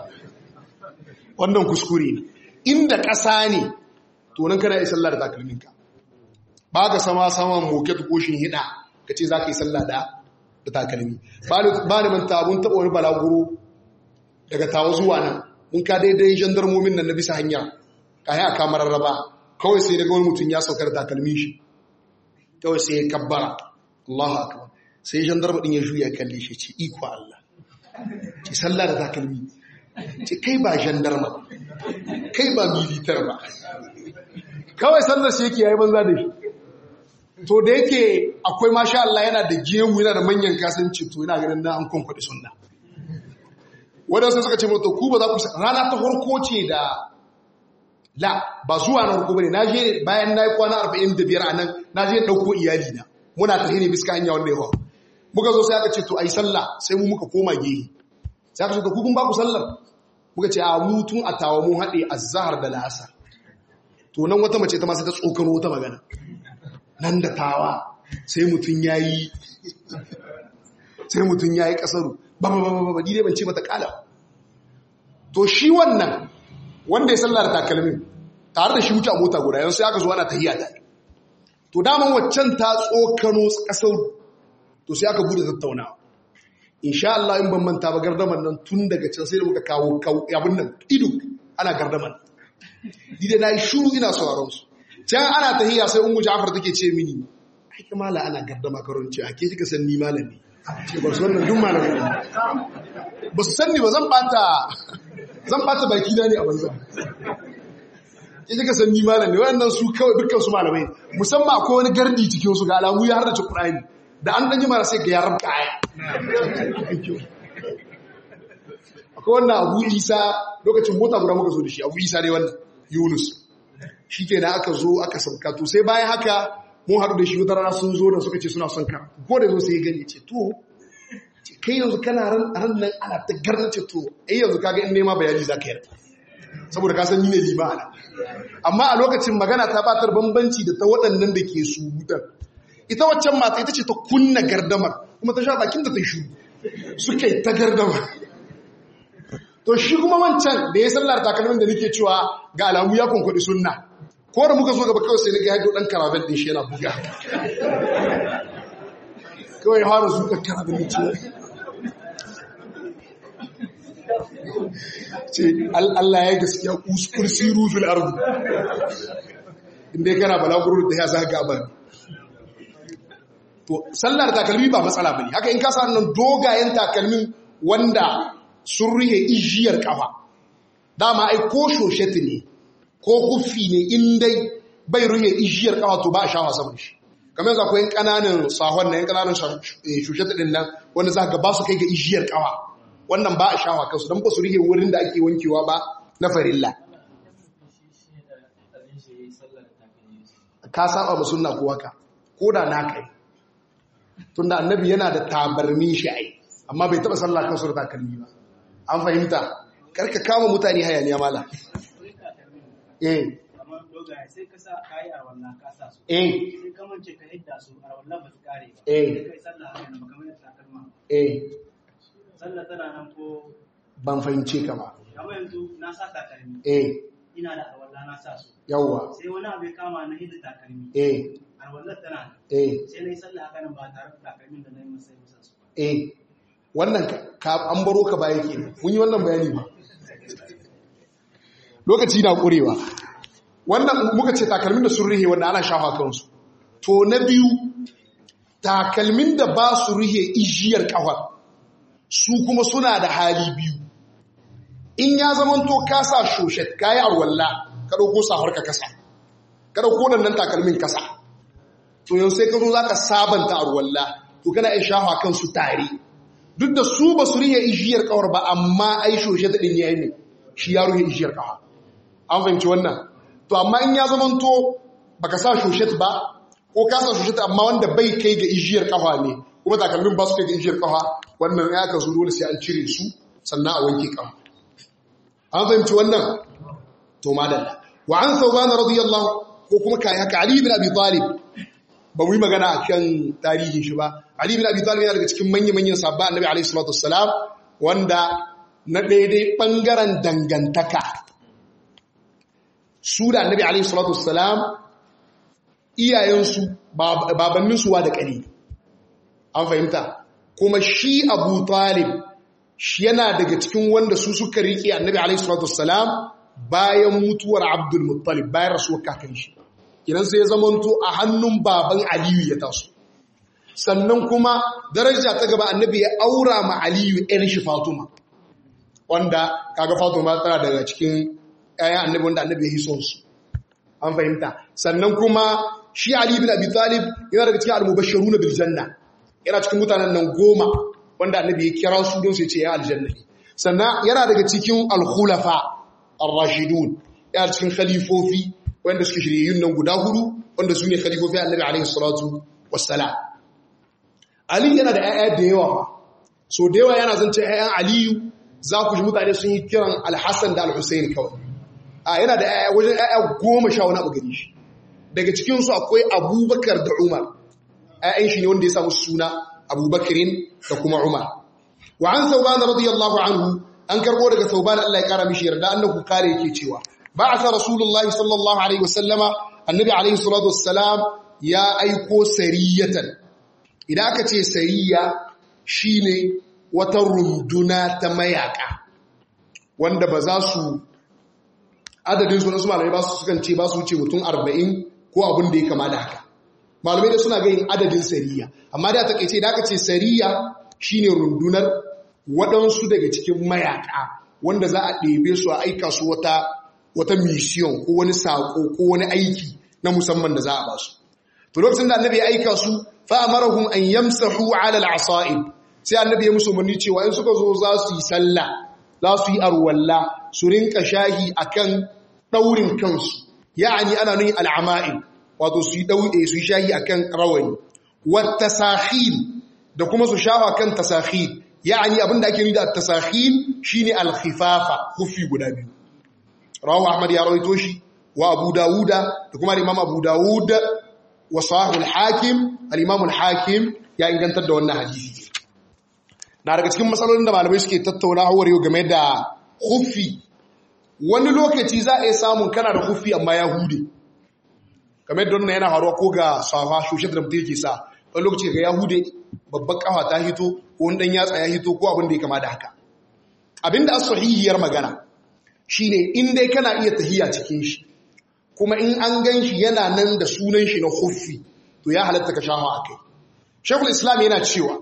wannan kuskure ne inda ƙasa ne to nan kana yi sallah da takalminka ba ka sama saman moket ko shin hida ka ce za ka yi sallah da da takalmi ba ni manta abun taɓa wani balaguro daga tawa zuwa nan mun ka daidai jandarmomin nan na bisa hanya ka yi a kamar raba kawai sai daga wani mutum ya saukar takalmi shi kawai sai ya kabbara Allahu akbar sai jandarma din ya juya kalle shi ce iko Allah ce sallah da takalmi ce kai ba jandarma kai ba militar ba kawai sallar shi yake yayi banza da shi to da yake akwai masha Allah yana da gemu yana da manyan kasance to yana ganin na an kwankwaɗe sunna wadansu suka ce mata ku ba za ku rana ta farko ce da la ba zuwa na farko bane na je bayan na yi kwana 45 a nan na je ɗauko iyali na muna tafi ne biska hanya wanda ya faru muka zo sai aka ce to ayi sallah sai mu muka koma gehe sai aka ce to ku kun ba ku sallar muka ce a mu tun a tawa mu haɗe azhar da la'asar to nan wata mace ta ma sai ta tsokano wata magana nan da tawa sai mutum yayi sai mutum yayi kasaru ba ba ba ba ba dai ban ce mata kala to shi wannan wanda ya sallar takalmin tare da shi wuce a mota guda yanzu sai aka zo ana tahiya da to daman waccan ta tsokano kasar to sai aka bude tattaunawa insha Allah in ban manta ba gardaman nan tun daga can sai da muka kawo abin nan ido ana gardaman dide na yi shuru ina sauraron su can ana tahiya sai ungu Ja'far take ce mini ai kamala ana gardama karon ce ake kika san ni malami ce ba su wannan duk malami ne ba su san ni ba zan bata zan bata baki na ne a banza ya kika san ni malam ne wayannan su kawai dukkan su malamai musamman akwai wani gardi cikin su ga alamu ya har da ci Qur'ani da an dan jima sai ga yaran kaya akwai wannan Abu Isa lokacin mota guda muka zo da shi Abu Isa ne wannan Yunus shikenan aka zo aka sauka to sai bayan haka mun haɗu da shi wata rana sun zo da suka ce suna son ka ko da zo sai gani ce to kai yanzu kana ran nan ana ta garna ce to ai yanzu kaga in nema bayani zaka yarda saboda ka san ni ne liba ana amma a lokacin magana ta batar bambanci da ta waɗannan da ke surutar ita waccan mata ita ce ta kunna gardamar kuma ta sha bakin da ta shu suka yi ta gardamar to shi kuma wancan da ya sallar takalmin da nake cewa ga alamu ya kwankwaɗi sunna ko da muka zo gaba kawai sai na ga ya ɗan karaben ɗin shi yana buga kawai ya fara zuƙar karaben da ciwo ce Allah ya gaskiya kursi rufin arzu inda ya kana balaguro da ya zaga ba to sallar takalmi ba matsala bane haka in ka sa nan dogayen takalmin wanda sun rihe ijiyar kafa dama ai ko shosheti ne ko kuffi ne in dai bai rihe ijiyar kafa to ba a shawa saman shi kamar yanzu akwai kananan sahon na yan kananan shosheti din nan wanda za ka ba su kai ga ijiyar kafa wannan ba a shawa kansu don ba su rike wurin da ake wankewa ba na farilla ka saba ba sunna ko haka ko da na kai tunda annabi yana da tabarmin shi ai amma bai taba sallah kansu da takalmi ba an fahimta karka kama mutane hayaniya mala eh sai ka sa kayi a wannan ka sa su eh sai ka mance ka hidda su a wannan ba su kare ba Eh. sai kai sallah haka nan kamar yadda takalma eh sallah tana nan ko ban fahimce ka ba kamar yanzu na sa takalmi eh ina da arwalla na sa su yawwa sai wani abu ya kama na hidda takalmi eh arwallar tana nan eh sai na yi sallah haka nan ba tare da takalmin da na yi masa masa su ba eh wannan ka an baro ka baya ke mun yi wannan bayani ba lokaci na ƙurewa wannan muka ce takalmin da sun rihe wanda ana shafa kansu to na biyu takalmin da ba su rihe ijiyar ƙafar su kuma suna da hali biyu in ya zama to ka sa shoshet ka yi arwalla ka ɗauko safar ka kasa ka ɗauko nan takalmin kasa to yau sai ka zo za ka sabanta arwalla to kana iya shafa kansu tare duk da su ba su rihe ijiyar kawar ba amma ai shoshe ta ɗin ya yi ne shi ya ruhe ijiyar kawa an fahimci wannan to amma in ya zama to ba ka sa shoshe ba ko ka sa shoshe amma wanda bai kai ga ijiyar kafa ne kuma takalmin ba su kai ga ijiyar kafa wannan ya ka zo dole sai an cire su sannan a wanke kafa an fahimci wannan to madalla wa an thawban radiyallahu ko kuma kai haka ali ibn abi talib ba mu yi magana a kan tarihin shi ba. Ali bin Abi Talib yana daga cikin manya-manyan sabba annabi alaihi salatu wassalam wanda na daidai bangaren dangantaka. Su da annabi alaihi salatu wassalam iyayensu babanninsu wa da ƙari. An fahimta. Kuma shi Abu Talib shi yana daga cikin wanda su suka riƙe annabi alaihi salatu wassalam bayan mutuwar Abdul Muttalib bayan rasuwar kakan shi. kinan sai ya zamanto a hannun baban aliyu ya taso sannan kuma daraja ta gaba annabi ya aura ma aliyu ɗan shi fatuma wanda kaga fatuma tana daga cikin ƴaƴan annabi wanda annabi ya yi son su an fahimta sannan kuma shi ali bin abi talib yana daga cikin al-mubashshiruna bil janna yana cikin mutanen nan goma wanda annabi ya kira su don su ce ya aljanna sannan yana daga cikin al-khulafa ar-rashidun ya cikin khalifofi wanda suke shiryayyun nan guda hudu wanda su ne khalifofi annabi alaihi salatu wassalam ali yana da 'ya'ya da yawa so da yawa yana zance 'ya'yan aliyu za ku ji mutane sun yi kiran alhassan da alhussein kawai a yana da 'ya'ya wajen 'ya'ya goma sha wani abu gari shi daga cikinsu akwai abubakar da umar 'ya'yan shi ne wanda ya samu suna abubakarin da kuma umar wa an sauban radiyallahu anhu an karbo daga sauban Allah ya kara mishi yarda annahu kare yake cewa ba'atha rasulullahi sallallahu alaihi wasallama annabi alaihi salatu wassalam ya aiko sariyatan idan aka ce sariya shine wata runduna ta mayaka wanda ba za su adadin su nasu malamai ba su sukan ce ba su wuce mutum 40 ko abin da ya kama da haka malamai da suna gayin adadin sariya amma da ta kaice da aka ce sariya shine rundunar waɗansu daga cikin mayaka wanda za a ɗebe su a aika su wata wata mission ko wani saƙo ko wani aiki na musamman da za a ba su to lokacin da annabi ya aika su fa amarahum an yamsahu ala al-asa'ib sai annabi ya musu umarni cewa in suka zo za su yi sallah za su yi arwalla su rinka shahi akan daurin kansu ya'ani ana nuni al-ama'il wato su yi daude su yi shahi akan rawani wat tasakhil da kuma su shafa kan tasakhil ya'ani abinda ake nuni da tasakhil shine al-khifafa kufi guda biyu rawahu ahmad ya rawaito shi wa abu dawuda da kuma imam abu dawud wa sahih al-hakim al-imam al-hakim ya ingantar da wannan hadisi na daga cikin matsalolin da malamai suke tattauna hawar yau game da hufi wani lokaci za a yi samun kana da hufi amma ya hude game da wannan yana haruwa ko ga safa shushe da mutum yake sa wani lokaci ga ya hude babban kafa ta hito ko wani dan yatsa ya hito ko abin da ya kama da haka abinda as sahihiyar magana shine in dai kana iya tahiya cikin shi kuma in an gan shi yana nan da sunan shi na hufi to ya halatta ka shafa akai shekul islam yana cewa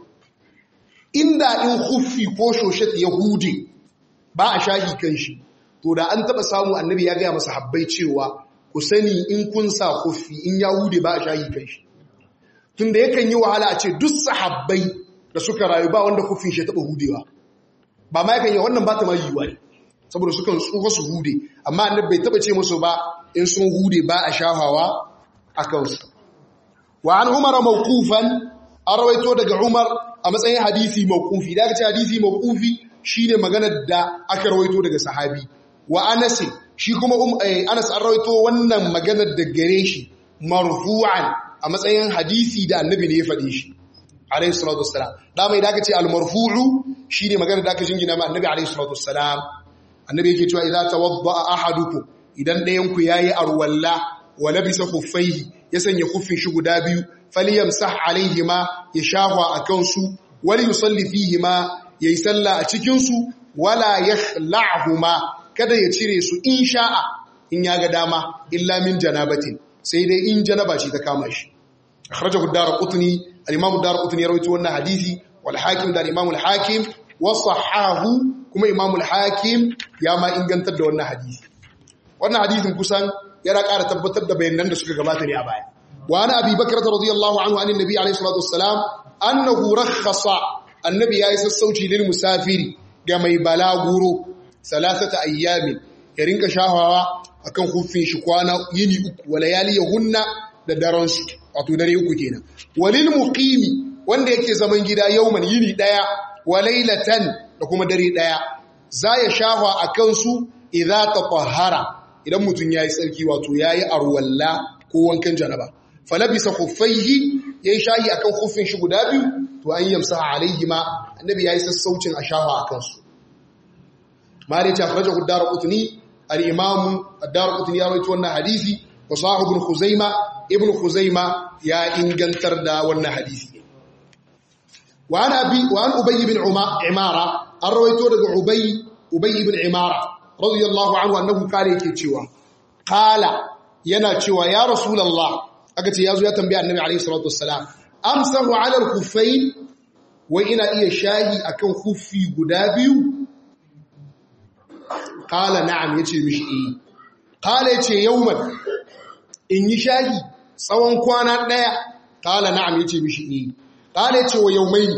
inda in huffi ko shoshet yahudi ba a shahi kan shi to da an taba samu annabi ya gaya masa habbai cewa ku sani in kun sa huffi in yahudi ba a shahi kan shi tunda yakan yi wahala a ce duk sahabbai da suka rayu ba wanda huffin shi taba hudewa ba ma yakan yi wannan ba ta ma yiwuwa ne saboda sukan tsufa su hude amma annabi bai taba ce musu ba in sun hude ba a shahawa a kansu wa an umara mawqufan an rawaito daga umar a matsayin hadisi mawqufi da aka ce hadisi mawqufi shine maganar da aka rawaito daga sahabi wa Anas shi kuma Anas an rawaito wannan maganar da gare shi marfu'an a matsayin hadisi da annabi ne ya faɗe shi alayhi salatu wassalam da mai da aka ce al-marfu'u shine maganar da aka jingina ma annabi alayhi salatu wassalam annabi yake cewa idza tawadda'a ahadukum idan ɗayan ku yayi arwalla wa labisa khuffaihi ya sanya kuffin shi guda biyu falyamsah alaihima ya shahwa akan su wali yusalli fihima yayi sallah a cikin su wala yakhla'huma kada ya cire su in sha'a in ya ga dama illa min janabatin sai dai in janaba ce ta kama shi akhrajahu ad-darqutni al-imam ad-darqutni ya rawaito wannan hadisi wal hakim da al-imam al-hakim wa sahahu kuma imam al-hakim ya ma ingantar da wannan hadisi wannan hadisin kusan yana ƙara tabbatar da bayanan da suka gabata ne a baya وعن أبي بكرة رضي الله عنه عن النبي عليه الصلاة والسلام أنه رخص النبي يايس السوشي للمسافر كما يبلاغورو ثلاثة أيام يرنك شاهوا akan hufin shi kwana yini uku wa layali yahunna da daren su wato dare uku kenan walil muqimi wanda yake zaman gida yauman yini daya wa laylatan da kuma dare daya za ya shahwa akan su idza tatahhara idan mutun yayi tsarki wato yayi arwalla ko wankan janaba falabisa khuffaihi yayi shayi akan khuffin shi guda biyu to an yamsa alaihi ma annabi yayi sassaucin ashawa akan su mali ta faraja hudar qutni al-imam ad-darqutni ya rawaito wannan hadisi wa sahib ibn khuzaima ibn khuzaima ya ingantar da wannan hadisi wa an abi wa an ubay ibn imara an rawaito daga ubay ubay ibn imara radiyallahu anhu annahu kare yake cewa qala yana cewa ya rasulullah aka ce ya zo ya tambaya annabi alaihi salatu wassalam amsahu ala al-khuffayn wai ina iya shahi akan khuffi guda biyu qala na'am yace mishi eh qala yace yawman in yi shahi tsawon kwana daya qala na'am yace mishi eh qala yace wa yawmayn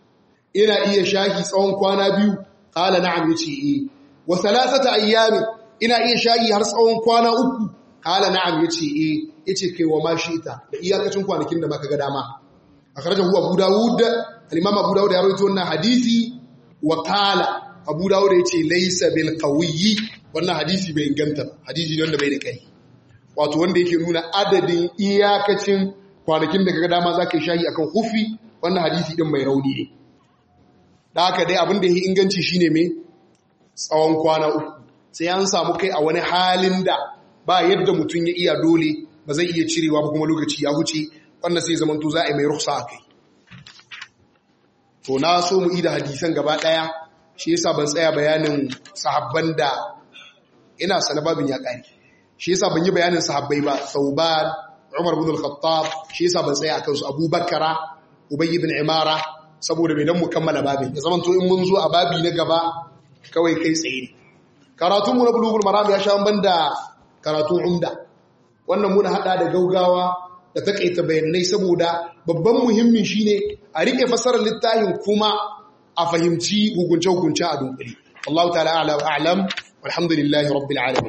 ina iya shahi tsawon kwana biyu qala na'am yace eh wa thalathata ayyam ina iya shayi har tsawon kwana uku kala na'am yace eh yace kai wa ma ita da iyakacin kwanakin da maka ga dama akhrajahu abu daud al-imam abu daud ya rawaito wannan hadisi wa qala abu daud yace laysa bil qawiyyi wannan hadisi bai inganta hadisi ne wanda bai da kai wato wanda yake nuna adadin iyakacin kwanakin da kaga dama zaka yi shayi akan hufi wannan hadisi din mai rauni ne da haka dai abin da yake inganci shine me tsawon kwana uku sai an samu kai a wani halin da ba yadda mutum ya iya dole ba zai iya cirewa ba kuma lokaci ya huce wannan sai zaman to za a yi mai ruksa a kai to na so mu ida hadisan gaba daya shi yasa ban tsaya bayanin sahabban da ina sana babin ya kare shi yasa ban yi bayanin sahabbai ba sauban umar ibn al-khattab shi yasa ban tsaya akan su abubakara ubay ibn imara saboda bai dan mu kammala babin ya zaman to in mun zo a babi na gaba kawai kai tsaye ne karatunmu na bulugul maram ya sha banda karatun umda wannan muna hada da gaugawa da takaita bayanai saboda babban muhimmin shine a rike fasarar littafin kuma a fahimci hukunce-hukunce a dunkule Allah ta'ala a'lam walhamdulillahi rabbil alamin